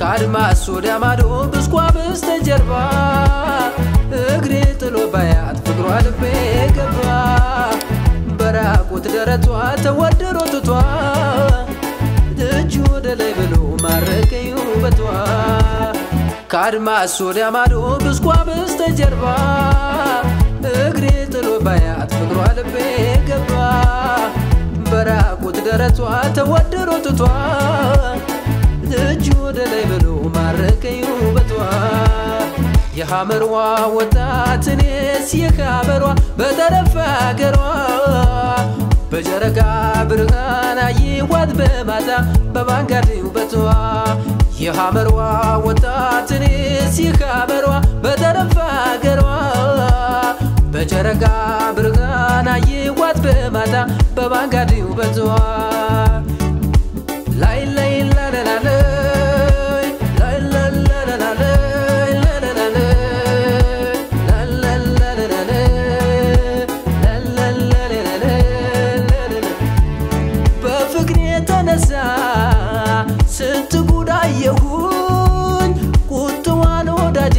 ከአድማስ ወዲያ ማዶ ብስኳ በስተጀርባ እግሬ ጥሎ ባያት ፍቅሯ ልቤ ገባ በራቁት ደረቷ ተወድሮ ትቷ እጅ ወደ ላይ ብሎ ማረከኝ ውበቷ ከአድማስ ወዲያ ማዶ ብስኳ በስተጀርባ እግሬ ጥሎ ባያት ፍቅሯ ልቤ ገባ በራቁት ደረቷ ተወድሮ ትቷ እጅ ወደ ላይ ብሎ ማረከኝ ውበቷ የሐመርዋ ወጣት እኔስ የካበሯ በጠረፍ አገሯ በጨረቃ ብርሃን አየኋት በማታ በባንጋዴ ውበቷ የሐመርዋ ወጣት እኔስ የካበሯ በጠረፍ አገሯ በጨረቃ ብርሃን አየኋት በማታ በባንጋዴ ውበቷ ላይ ላይ ላላላለይ ላይ ላላላለይ በፍቅር የተነሳ ስንት ጉዳየሁኝ ቁጥዋን ወዳጄ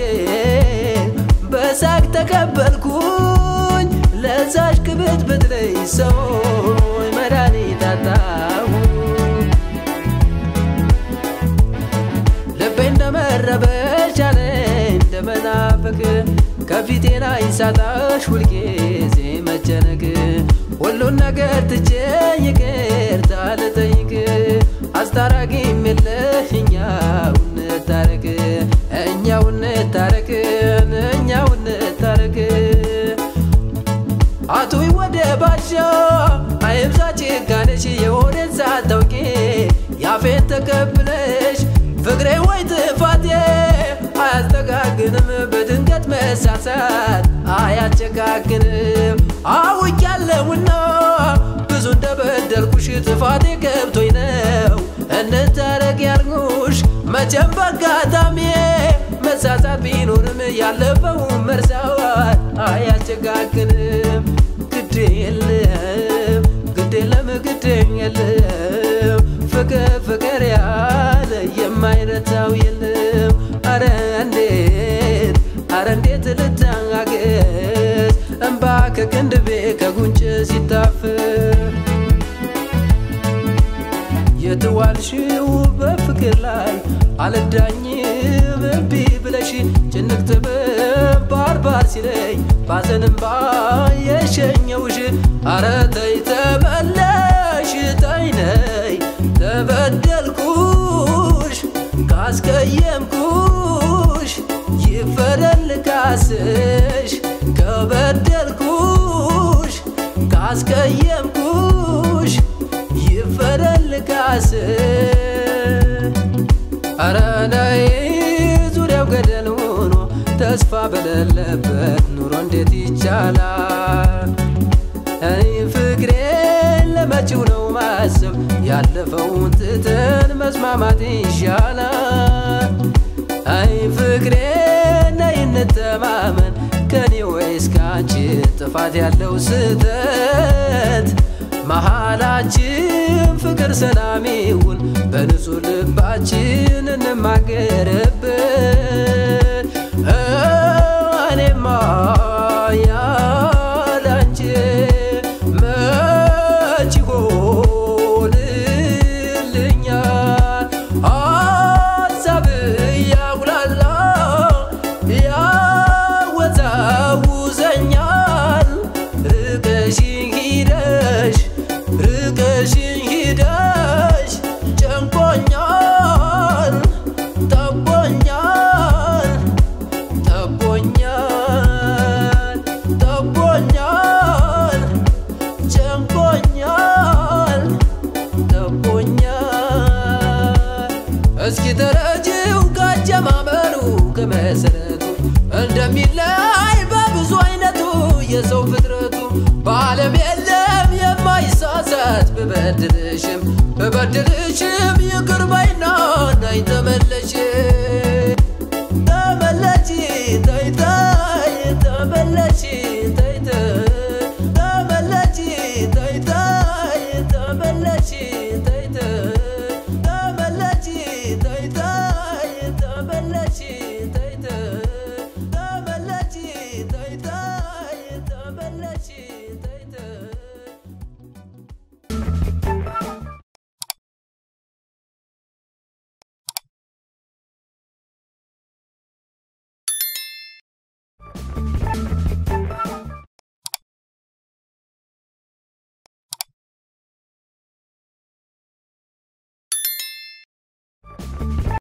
በሳቅ ተቀበልኩኝ ለዛሽ ክብት ብትለይ ሰው መድኃኒት አጣሁ ልቤ እንደመረበሽ አለ እንደመናፈቅ ከፊቴ ላይ ሳጣሽ ሁልጊዜ መጨነቅ ሁሉን ነገር ትቼ ይቅርታ ልጠይቅ አስታራቂም የለህ እኛው እንታረቅ እኛው እንታረቅ እኛው እንታረቅ አቶይ ወደ ባሻ አይብዛ ጭካኔሽ የሆነን ሳታውቂ ያፌን ተቀብለሽ ፍቅሬ ወይ ጥፋቴ አያስተጋግንም በድንገት መሳሳት አያጨጋግንም አውቄያለሁና ብዙ እንደበደልኩሽ ጥፋቴ ገብቶኝ ነው እንታረቅ ያልኩሽ መቼም በአጋጣሚ መሳሳት ቢኖርም ያለፈውን መርሳት አያጨጋግንም ግድ የለም ግድ የለም ግድ የለም ፍቅር ፍቅር ያለ የማይረታው የለም አረ እንዴት አረ እንዴት ልታገስ እንባ ከቅንድቤ ከጉንጭ ሲታፍር የተዋልሽው በፍቅር ላይ አልዳኝም እምቢ ብለሽ ጭንቅ ጥበብ ባርባር ሲለኝ ባዘንባ የሸኘውሽ አረ ተይ ተመለሽ ተይ ነይ ተበደልኩሽ ካስቀየምኩሽ ይፈረል ካስሽ ከበደልኩሽ ካስቀየምኩሽ ይፈረል ካስ አረ ነይ ዙሪያው ገደል ሆኖ ተስፋ በሌለበት ኑሮ እንዴት ይቻላል? እኔ ፍቅሬ ለመጪው ነው ማሰብ ያለፈውን ትተን መስማማት ይሻላል። አይ ፍቅሬ ነይ እንተማመን ከኔ ወይስ ካንቺ ጥፋት ያለው ስህተት መሃላችን ፍቅር ሰላም ይሁን በንጹህ ልባችን እንማገርበት እኔማ ያላንቺ መች ይሆንልኛል ሀሳብ ያጉላላ ያወዛውዘኛል ርቀሽኝ ሂደሽ ርቀሽኝ ሂደሽ ጨንቆኛል ጠቦኛል ጠቦኛል ጠቦኛል ጨንቆኛል ጠቦኛል እስኪ ተረጅው ካጀማመሩ ከመሰረቱ እንደሚለያይ በብዙ አይነቱ የሰው ፍጥረቱ በዓለም የለም የማይሳሳት ብበድልሽም ብበድልሽም ይቅር ባይና ናይ ተመለሽ ተመለሽ ተይታይ ተመለሽ ተይታይ ተመለሽ ተይታይ ተመለሽ ተይታይ ተመለሽ ተይታይ ተነሺ ተይ ተይ